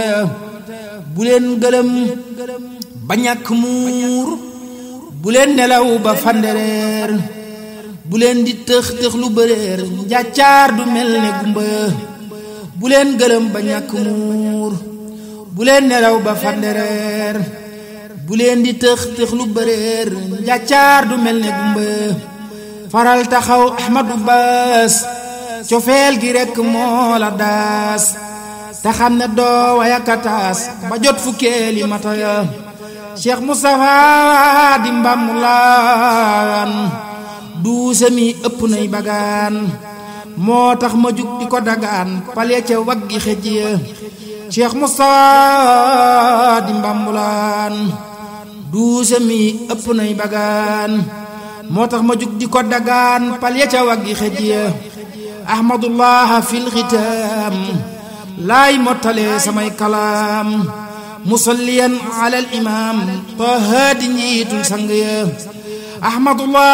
bu leen gëlëm ba ñàkk muur bu leen nelaw ba fandereer bu leen di tëx tëx lu bëreer njàccaar du mel ne gumba bu leen gëlëm ba ñàkk muur bu leen nelaw ba fandereer bu leen di tëx tëx lu bëreer njàccaar du mel ne gumba faral taxaw ahmadu baas cofeel gi rekk moo la daas te xam ne doo wayakataas ba jot fukkeeli mata ya cheikh moustapha di mbàmmulaan duuse mi ëpp nay bagaan moo tax ma jug di ko dagaan pale ca waggi xëj ya cheikh moustapha di mbàmmulaan duuse mi ëpp nay bagaan moo tax ma jug di ko dagaan pale ca waggi xëj ya ahmadullah fil xitaam laay mottale samay kalaam musalliyan ala al imam taha di njiitul sang ya ahmadullah